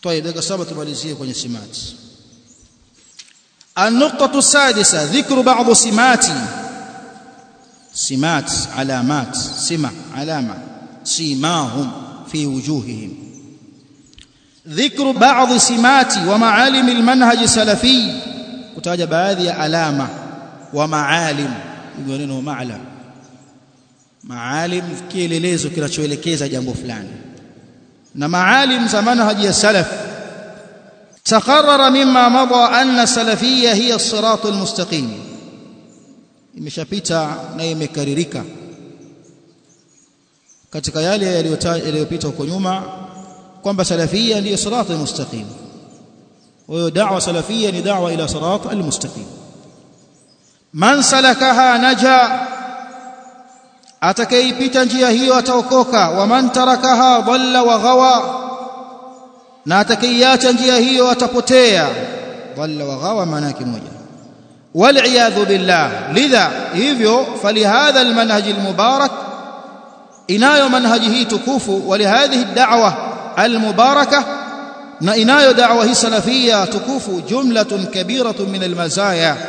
طيب dakika saba tumalizie kwenye simati النقطة السادسة ذكر بعض سمات سمات علامات سمة علامة سيماهم في وجوههم ذكر بعض سمات ومعالم المنهج السلفي kutaja baadhi ya alama wa maalim hivyo neno maalam maalim kielelezo kinachoelekeza jambo fulani na maalim za manhaji ya salaf تقرر مما مضى أن السلفية هي الصراط المستقيم imeshapita na imekaririka katika yale yaliyopita huko nyuma kwamba salafia ndiyo sirat almustaqim hiyo da'wa salafia ni da'wa ila sirat almustaqim man salakaha naja atakayeipita njia hiyo ataokoka wa man tarakaha dhalla wa ghawa na atakayeacha njia hiyo atapotea dhalla wa ghawa maana yake moja والعياذ بالله لذا hivyo فلهذا المنهج المبارك inayo manhaji hii tukufu ولهذه الدعوه المباركه na inayo da'wa hii salafia tukufu jumlatun kabiratun min almazaya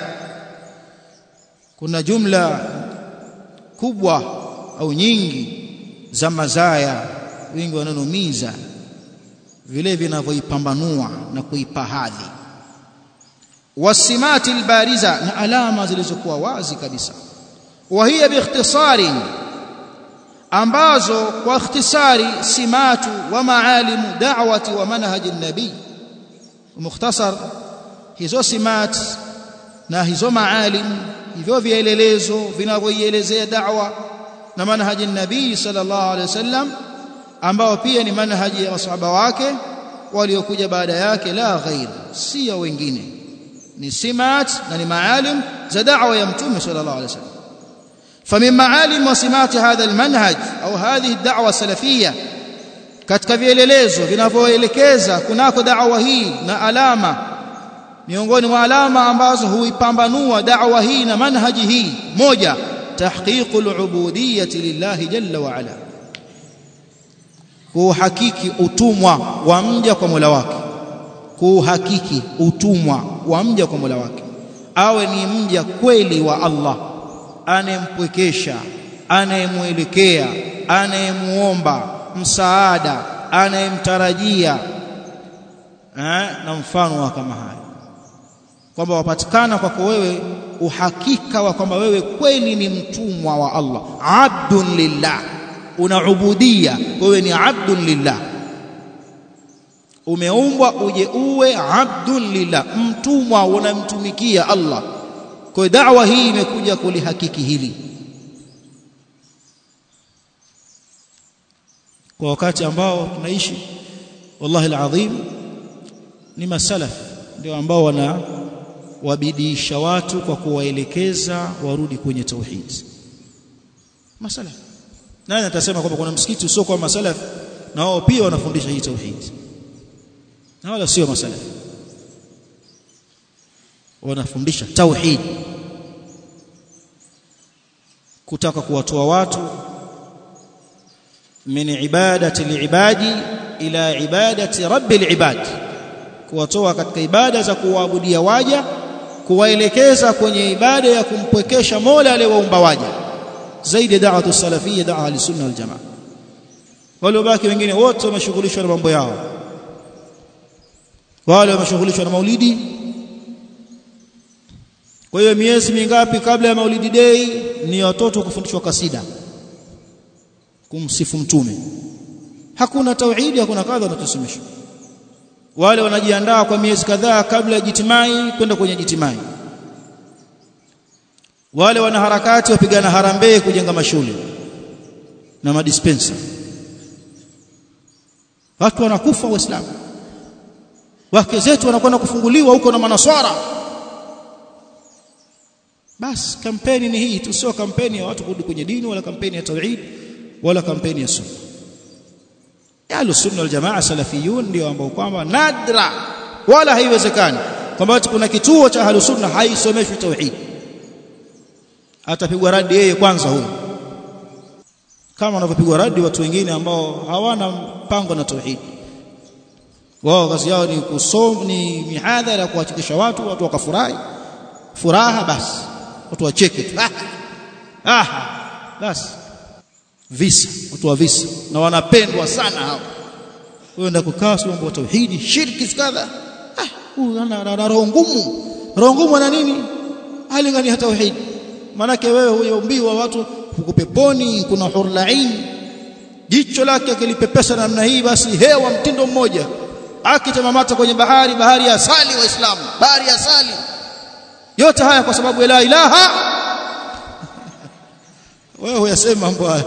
kuna jumla kubwa au nyingi za mazaya wingi wananomiza vile vinavyoipambanua na kuipa hadhi wasimati albariza na alama zilizokuwa wazi kabisa wa hiya biikhtisari ambazo kwa ikhtisari simatu wa maalimu da'wati wa manhaji nabii mukhtasar hizo simat na hizo maalim hivyo vielelezo vinavyoielezea da'wa na manhaji nabii sallallahu alaihi wasallam ambao pia ni manhaji ya masahaba wake waliokuja baada yake la ghair si ya wengine ni simat na ni maalim za da'wa ya mtume sallallahu alaihi wasallam فمن معالم وسمات هذا المنهج au هذه الدعوه السلفيه katika vielelezo vinavyoelekeza kunako da'wa hii na alama miongoni mwa alama ambazo huipambanua da'wa hii na manhaji hii moja tahqiqul ubudiyyati lillahi jalla wa ala kuhakiki utumwa wa mja kwa Mola wake kuhakiki utumwa wa mja kwa Mola wake awe ni mja kweli wa Allah anayempwekesha anayemwelekea anayemuomba msaada anayemtarajia eh, na mfano wa kama haya kwamba wapatikana kwako wewe uhakika wa kwamba wewe kweli ni mtumwa wa Allah abdun lillah una ubudia wewe ni abdun lillah umeumbwa uje uwe abdun lillah mtumwa unamtumikia Allah kwa da'wa hii imekuja kulihakiki hili kwa wakati ambao tunaishi wallahi alazim ni masalaf ndio ambao wana wabidiisha watu kwa kuwaelekeza warudi kwenye tauhid masalaf nani atasema kwamba kuna msikiti usio kwa masalaf na wao pia wanafundisha hii tauhid na wala sio masalaf wanafundisha tauhid kutaka kuwatoa watu min ibadati liibadi ila ibadati rabbil ibad kuwatoa katika ibada za kuwaabudia waja kuwaelekeza kwenye ibada ya kumpwekesha Mola aliyewaumba waja zaidi da'watu salafiyya da'wa al-sunna wal jamaa waliobaki wengine wote wameshughulishwa na mambo yao wale wameshughulishwa na maulidi kwa hiyo miezi mingapi kabla ya maulidi day ni watoto kufundishwa kasida kumsifu mtume hakuna tauhidi hakuna kadha wanatusomeshwa wale wanajiandaa kwa miezi kadhaa kabla ya jitimai kwenda kwenye jitimai wale wanaharakati wapigana harambee kujenga mashule na madispensa watu wanakufa waislamu wake zetu wanakwenda kufunguliwa huko na manaswara basi kampeni ni hii tu sio kampeni ya watu kurudi kwenye dini wala kampeni ya tauhid wala kampeni ya sunna ahlu sunna wal jamaa salafiyun ndio ambao kwamba nadra wala haiwezekani kwamba kuna kituo cha ahlu sunna haisomeshwi tauhid atapigwa radi yeye kwanza huyo kama wanavyopigwa radi watu wengine ambao hawana mpango na tauhid wao kazi yao ni kusoma ni mihadhara kuwachekesha watu watu wakafurahi furaha basi watu wacheke tu ah, ah basi visa watu wa visa na wanapendwa sana hao wewe ndio kukaa mambo ya tauhidi shirki kadha ah huyu ana roho ngumu roho ngumu ana nini hali gani hata tauhidi manake wewe huyaumbiwa watu huko peponi kuna hurlain jicho lake akilipepesa namna hii basi hewa mtindo mmoja akitamamata kwenye bahari bahari ya asali waislamu bahari ya asali yote haya kwa sababu la ilaha wewe huyasema mambo haya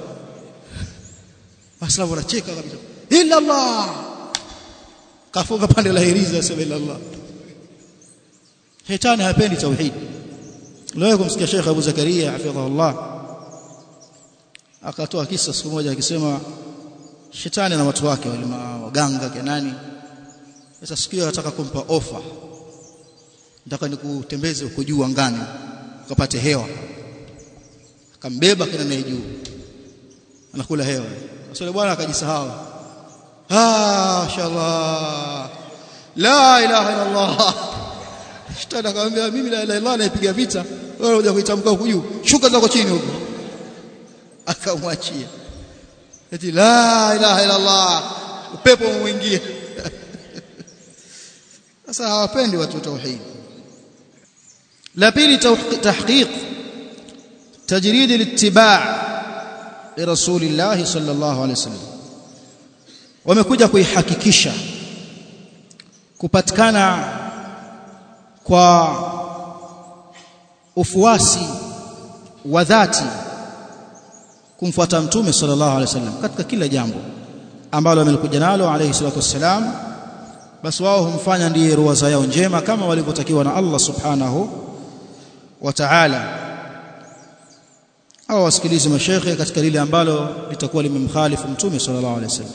waislamu wanacheka kabisa illa allah kafunga pande la hirizi asema illa allah shetani hapendi tauhid leo kumsikia Sheikh Abu Zakaria hafidhahullah akatoa kisa siku moja akisema shetani na watu wake wale waganga kenani sasa siku hiyo anataka kumpa ofa nataka nikutembeze uko juu angani ukapate hewa akambeba kina naye juu anakula hewa sasa bwana akajisahau ah inshallah la ilaha illa allah shetani akamwambia mimi la ilaha illa naipiga vita wewe unakuja kuitamka huko juu shuka zako chini huko akamwachia eti la ilaha illa allah upepo umwingie sasa hawapendi watu tauhid la pili tahqiq tajrid al-ittiba' لرسول الله صلى الله عليه وسلم wamekuja kuihakikisha kupatikana kwa ufuasi wa dhati kumfuata mtume sallallahu alaihi wasallam katika kila jambo ambalo amelikuja nalo alayhi salatu wassalam basi wao humfanya ndiye ruwaza yao njema kama walivyotakiwa na Allah subhanahu wa ta'ala au wasikilize mashekhe katika lile ambalo litakuwa limemkhalifu mtume sallallahu alaihi wasallam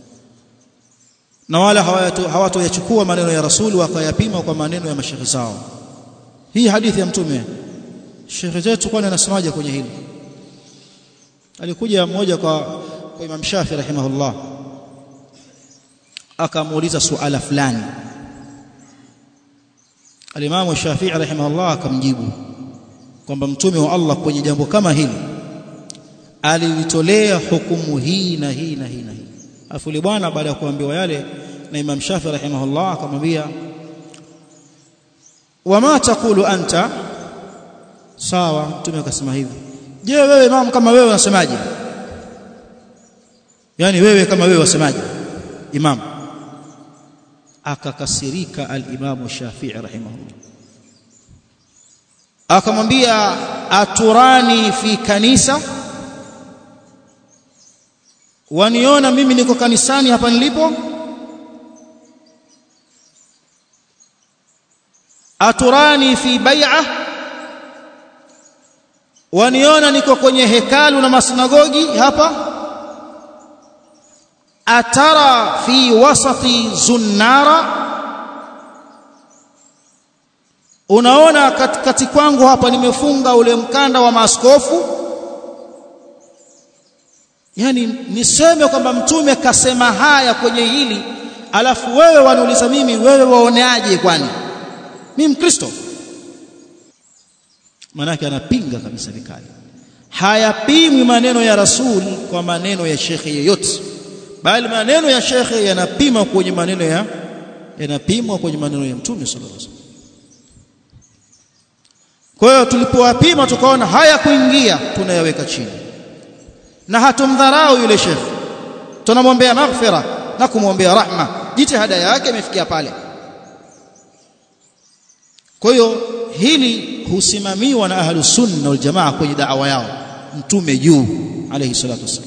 na wala hawatoyachukua maneno ya rasuli wakayapima kwa maneno ya mashekhe zao hii hadithi ya mtume shekhe zetu kwani anasemaje kwenye hili alikuja mmoja kwa kwa Imam Shafi rahimahullah akamuuliza suala fulani Al-Imam Shafi'i rahimahullah akamjibu kwamba mtume wa Allah kwenye jambo kama hili alilitolea hukumu hii na hii na hii na hii afu yule bwana baada ya kuambiwa yale na Imam Shafi rahimahullah akamwambia wama taqulu anta sawa mtume akasema hivi je wewe imam kama wewe unasemaje yani wewe kama wewe wasemaje imam akakasirika al-imam Shafi'i rahimahullah akamwambia aturani fi kanisa waniona mimi niko kanisani hapa nilipo aturani fi bai'a waniona niko kwenye hekalu na masinagogi hapa atara fi wasati zunnara unaona katikati kwangu hapa nimefunga ule mkanda wa maaskofu yani niseme kwamba mtume kasema haya kwenye hili alafu wewe waniuliza mimi wewe waoneaje kwani mimi mkristo manake anapinga kabisa vikali hayapimwi maneno ya rasul kwa maneno ya shekhe yeyote bali maneno ya shekhe yanapima kwenye maneno ya yanapimwa kwenye maneno ya mtume sallallahu alaihi wasallam kwa hiyo tulipowapima tukaona haya kuingia tunayaweka chini na hatumdharau yule shekhe tunamwombea maghfira na kumwombea rahma jitihada yake imefikia pale kwa hiyo hili husimamiwa na ahlus sunna wal jamaa kwenye da'wa yao mtume juu alayhi salatu wasallam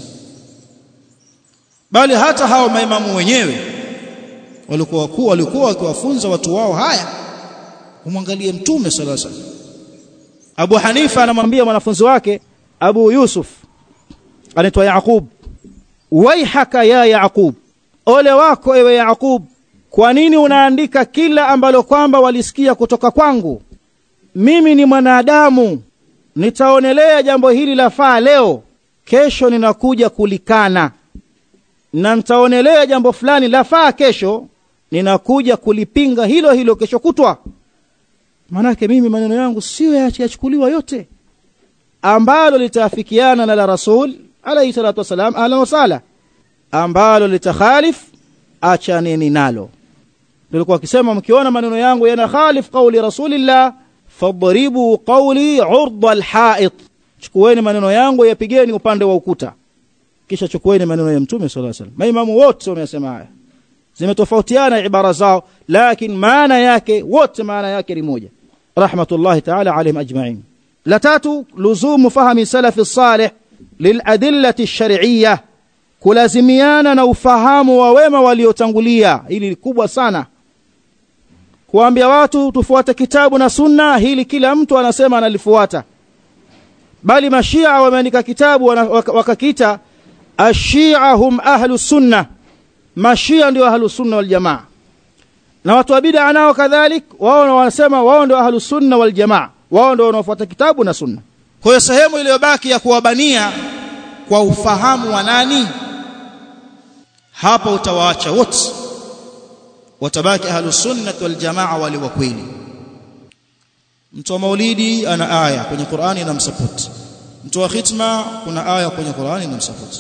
bali hata hao maimamu wenyewe walikuwa wakuu walikuwa wakiwafunza watu wao haya umwangalie mtume sallallahu alaihi wasallam Abu Hanifa anamwambia mwanafunzi wake Abu Yusuf anaitwa Yaqub waihaka ya Yaqub ole wako ewe Yaqub kwa nini unaandika kila ambalo kwamba walisikia kutoka kwangu mimi ni mwanadamu nitaonelea jambo hili la faa leo kesho ninakuja kulikana na nitaonelea jambo fulani la faa kesho ninakuja kulipinga hilo hilo kesho kutwa maanake mimi maneno yangu sio yachukuliwa yote ambalo litaafikiana na la rasul alayhi salatu wasalam ahlan wasala ambalo litakhalif achaneni nalo nilikuwa akisema mkiona maneno yangu yana khalif qauli rasulillah fadribu qauli urda alhait chukueni maneno yangu yapigeni upande wa ukuta kisha chukueni maneno ya mtume sallallahu alaihi wasallam maimamu wote wamesema haya zimetofautiana ibara zao lakini maana yake wote maana yake ni moja rahmatullahi ta'ala alayhim ajma'in la tatu luzumu fahmi salafi salih liladillati ash-shar'iyyah kulazimiana na ufahamu wa wema waliotangulia hili ni kubwa sana kuambia watu tufuate kitabu na sunna hili kila mtu anasema analifuata bali mashia wameandika kitabu wakakita ashia hum ahlu sunna mashia ndio ahlu sunna wal jamaa na watu wa bid'a nao kadhalik wao wanasema wao ndio ahlu sunna wal jamaa wao ndio wanaofuata kitabu na sunna kwa hiyo sehemu iliyobaki ya kuwabania kwa ufahamu wa nani hapa utawaacha wote watabaki ahlu sunnah wal jamaa wale wa kweli mtu wa maulidi ana aya kwenye Qur'ani inamsupport mtu wa khitma kuna aya kwenye Qur'ani inamsupport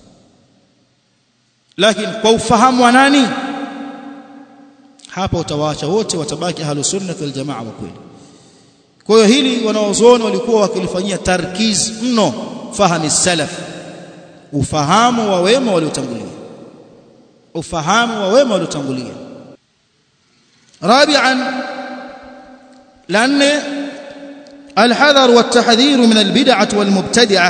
lakini kwa ufahamu wa nani hapa utawaacha wote watabaki ahlu sunnah wal jamaa wa kweli kwa hiyo hili wanaozuoni walikuwa wakilifanyia tarkiz mno fahami salaf ufahamu wa wema waliotangulia ufahamu wa wema waliotangulia رابعا لأن الحذر والتحذير من البدعة والمبتدعة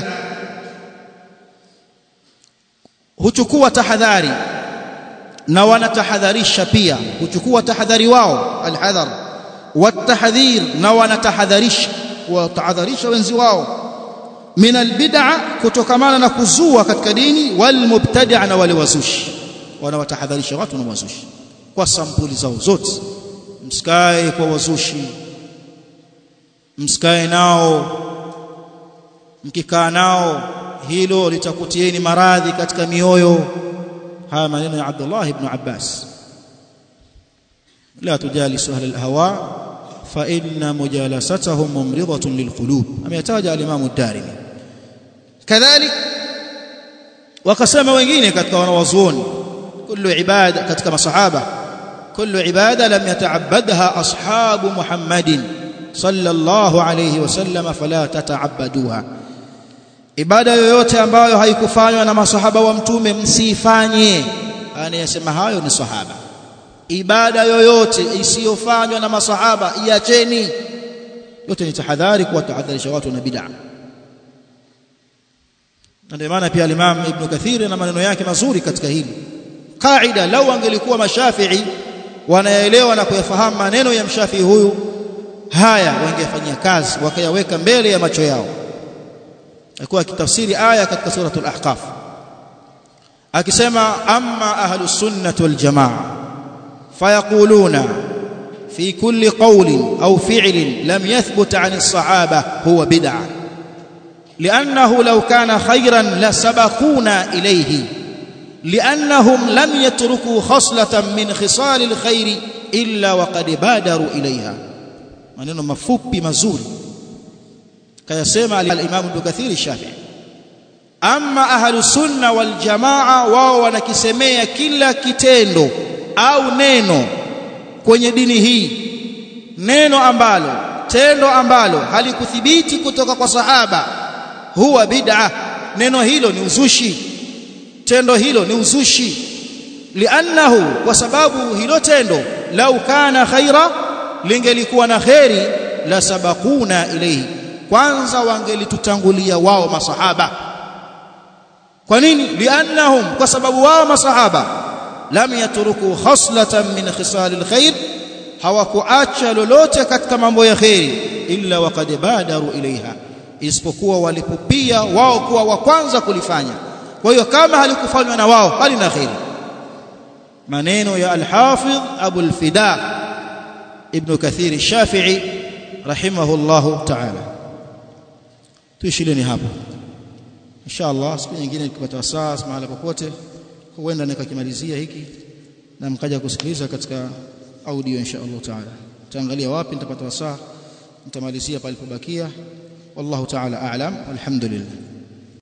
huchukua tahadhari na wanatahadharisha pia huchukua tahadhari wao alhadhar watahdhir na wanatahadharisha watahadharisha wenzi wao min albid'a kutokamana na kuzua katika dini walmubtadi'a na wale wazushi wanawatahadharisha watu na wazushi kwa sampuli zao zote msikae kwa wazushi msikae nao mkikaa nao hilo litakutieni maradhi katika mioyo haya maneno ya Abdullah ibn Abbas la tujalisu ahli alhawa fa inna mujalasatahum mumridatun lilqulub ameyataja al-Imam ad-Darimi kadhalik wakasema wengine katika wanawazuoni kullu ibada katika masahaba kullu ibada lam yata'abbadha ashabu Muhammadin sallallahu alayhi wasallam fala tata'abbaduha ibada yoyote ambayo haikufanywa na masahaba wa mtume msifanye anayesema hayo ni sahaba ibada yoyote isiyofanywa na masahaba iacheni yote ni tahadhari kwa tahadharisha watu na bid'a ndio maana pia al-Imam Ibn Kathir na maneno yake mazuri katika hili kaida lau angelikuwa mashafi'i wanaelewa na kuyafahamu maneno ya mshafi'i huyu haya wangefanyia kazi wakayaweka mbele ya macho yao alikuwa akitafsiri aya katika suratul ahqaf akisema amma ahlus sunnah wal jamaa fayaquluna fi kulli qawlin aw fi'lin lam yathbut 'an as-sahaba huwa bid'ah لانه لو كان خيرا لسبقونا اليه لانهم لم يتركوا خصله من خصال الخير الا وقد بادروا اليها maneno mafupi mazuri kayasema al-Imam Ibn Kathir Shafi'i amma ahlu sunna wal jamaa wao wanakisemea kila kitendo au neno kwenye dini hii neno ambalo tendo ambalo halikuthibiti kutoka kwa sahaba huwa bid'a neno hilo ni uzushi tendo hilo ni uzushi liannahu kwa sababu hilo tendo lau kana khaira lingelikuwa na kheri la sabakuna ilayhi kwanza wangelitutangulia wao masahaba kwa nini liannahum kwa sababu wao masahaba lam yatruku khaslatan min khisalil khair hawakuacha lolote katika mambo ya khairi illa waqad badaru ilaiha isipokuwa walipopia wao kuwa wa kwanza kulifanya kwa hiyo kama halikufanywa na wao halina khairi maneno ya al-Hafidh Abu al-Fida Ibn Kathir al-Shafi'i rahimahullahu ta'ala tuishileni hapo inshallah siku nyingine nikipata wasaa mahala popote huenda nikakimalizia hiki na mkaja kusikiliza katika audio insha Allah taala taangalia wapi nitapata wasaa nitamalizia palipobakia wallahu taala a'lam alhamdulillah